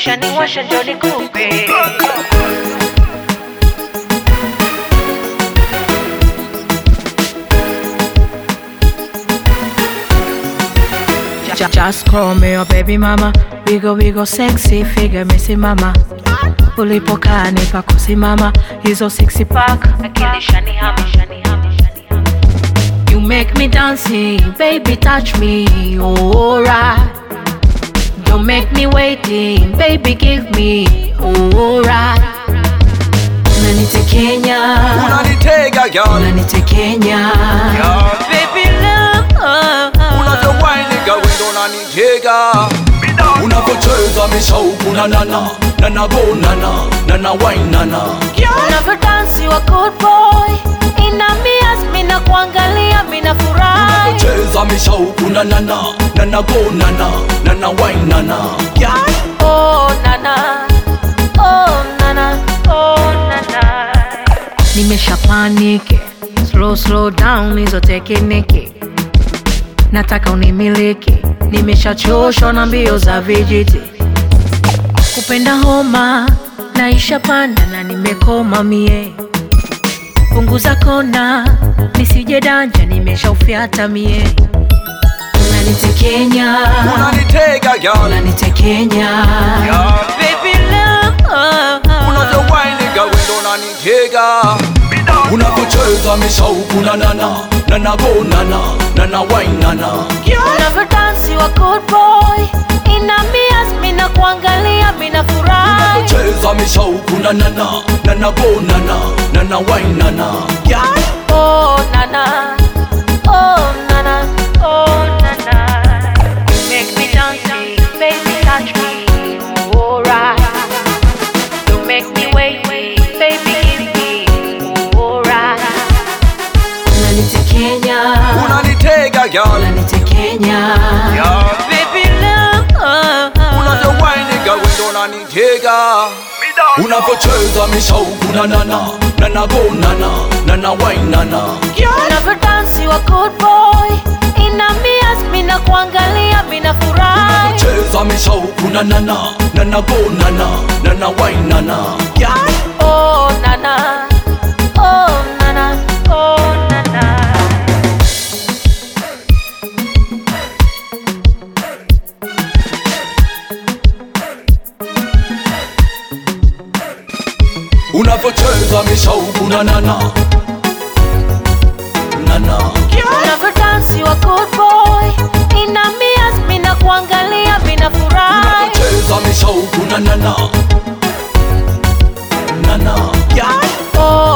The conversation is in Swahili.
Ushaniwasha ndio nikupe Ju- Just call me your baby mama, wigo wigo sexy figure misimama, ulipokaa nipa kusimama, hizo six pack akili shanihama shanihama shanihama You make me dancing, baby touch me, alright. Don't make me waiting, baby give me, alright. Unanitekenya, unanitega girl unanitekenya, baby love. unavyowaini girl wendo unanitega unavyocheza mishauku na nana nana go nana nana wine nana Unavyodansi wa good boy, inamias mina kuangalia mina furahi. cheza mishauku na nana nana go nana nana wine nana Oh nana, oh nana, oh nana. Nimesha paniki, slow slow down hizo tekiniki. Nataka unimiliki, nimeshachoshwa na mbio za vijiti. Kupenda homa, naisha panda na nimekoma mie. Punguza kona, nisije danja, nimeshaufyata mie. Unanitekenya, unanitega girl unanitekenya. Baby love unavyowaini girl wendo unanitega unavyocheza mishauku na nana nana go nana nana wine nana Unavyodansi wa good boy Inamias mina kuangalia mina furahi cheza mishauku na nana nana go nana nana wine nana Oh nana Oh nana Oh nana You make me dancing Baby touch me Alright You make me wait Baby give me Alright Unanitekenya unanitega girl Unanitekenya Baby love unavyowaini girl wendo unanitega unavyocheza mishauku na nana nana go nana nana wine nana Unavyodansi wa good boy Inamias mina kuangalia mina furahi cheza mishauku na nana nana go nana nana wine nana Oh nana Oh nana Oh nana unavyocheza mishauku na nana nana Unavyodansi wa good boy Inamias mina kuangalia mina furahi cheza mishauku na nana nana Oh